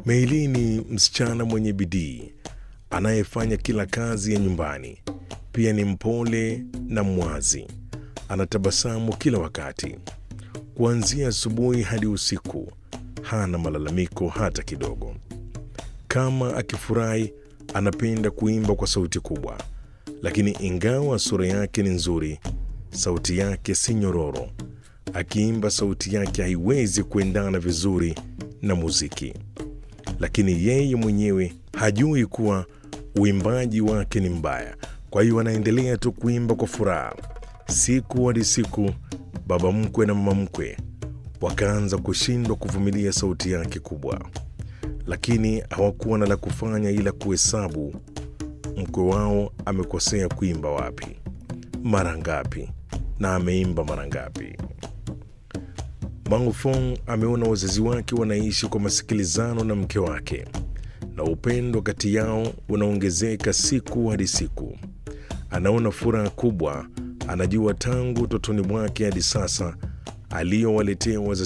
Meili ni msichana mwenye bidii anayefanya kila kazi ya nyumbani. Pia ni mpole na mwazi, anatabasamu kila wakati. Kuanzia asubuhi hadi usiku, hana malalamiko hata kidogo. Kama akifurahi, anapenda kuimba kwa sauti kubwa, lakini ingawa sura yake ni nzuri, sauti yake si nyororo. Akiimba, sauti yake haiwezi kuendana vizuri na muziki, lakini yeye mwenyewe hajui kuwa uimbaji wake ni mbaya. Kwa hiyo anaendelea tu kuimba kwa furaha. Siku hadi siku, baba mkwe na mama mkwe wakaanza kushindwa kuvumilia sauti yake kubwa, lakini hawakuwa na la kufanya ila kuhesabu mkwe wao amekosea kuimba wapi, mara ngapi, na ameimba mara ngapi. Mangofong ameona wazazi wake wanaishi kwa masikilizano na mke wake na upendo kati yao unaongezeka siku hadi siku. Anaona furaha kubwa, anajua tangu utotoni mwake hadi sasa aliyowaletea wazazi